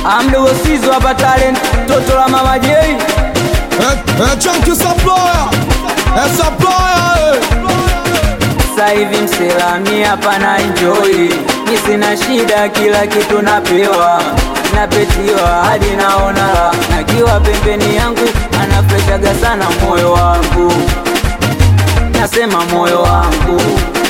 amdogo sizo hapa talent toto la mama Jei Eh, eh, chunky supplier. Eh, supplier, eh. sasa hivi mselami hapa na enjoy mi sina shida kila kitu napewa napetiwa hadi naona la nakiwa pembeni yangu anafreshaga sana moyo wangu nasema moyo wangu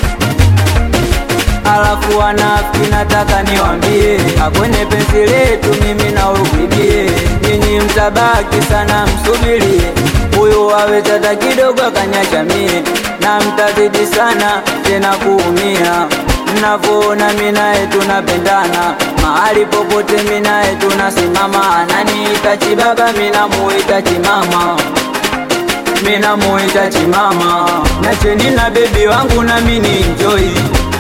alafu wanafiki nataka niwambie akwenye penzi letu mimi na urudie nyinyi mtabaki sana msubirie huyu awe tata kidogo akanyachamie na mtazidi sana tena kuumia mnavyoona mi naye tunapendana mahali popote mi naye tunasimama ananiita chibaba mi namuita chimama mina muita chimama nacheni na bebi wangu na mini enjoy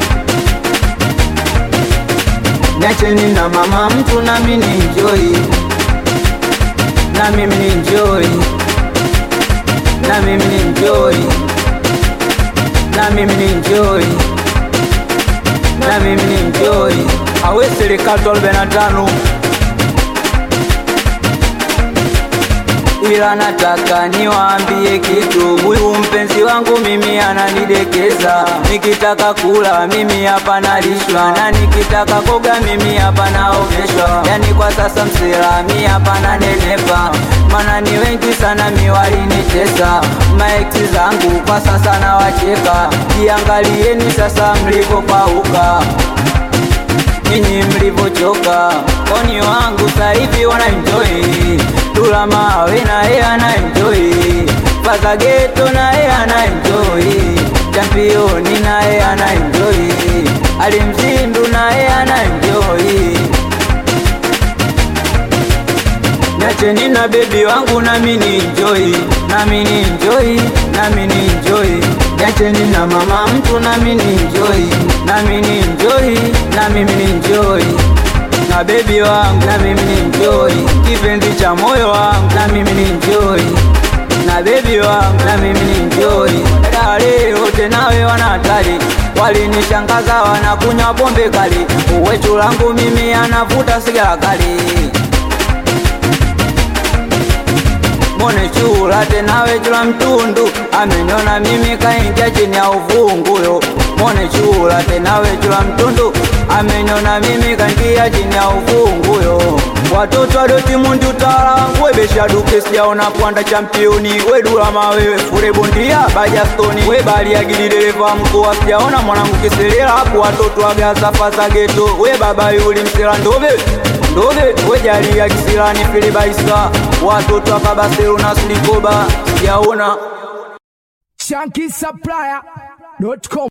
nacheni na mama mtu na mini enjoy na mimi ni enjoy na mimi ni enjoy na mimi ni enjoy na mimi ni enjoy awe serikali 45 ila nataka niwaambie kitu, huyu mpenzi wangu mimi ananidekeza. Nikitaka kula mimi hapa nalishwa, na nikitaka koga mimi hapa naogeshwa. Yani kwa sasa msilami hapa nanenepa, maana ni wengi sana miwalinitesa. Maeksi zangu kwa sasa nawacheka, jiangalieni sasa mlipopauka nyinyi mlivyochoka, oni wangu saivi wana enjoy Dula mawe na yeye ana enjoy Faza geto na yeye ana enjoy Championi na yeye ana enjoy Alimzindu na yeye ana enjoy Niacheni na bebi wangu na mini enjoy na mini enjoy na mini enjoy Niacheni na mama mtu na mini enjoy na mini enjoy na mimi ni enjoy na bebi wangu na mimi ni enjoy kipenzi cha moyo wangu na mimi ni enjoy na bebi wangu na mimi ni enjoy dale wote nawe wana hatari walinishangaza wanakunywa pombe kali uwechu langu mimi anavuta sigara kali mone chula tenawe chula mtundu ameniona mimi kaingia chini ya uvunguyo mone chula tenawe chula mtundu ameniona mimi kaingia chini ya uvunguyo watoto adoti mundi utawala wangu webesha duke sijaona pwanda championi wedula mawewe fure bondia bajastoni webaliagili dereva mkoa sijaona mwanangu kiselela hapo watoto agazafa za geto we baba yuli msela ndobe ndobe wejalia kisilani filibaisa watoto hapa Barcelona silikoba sijaona ShankySupplier.com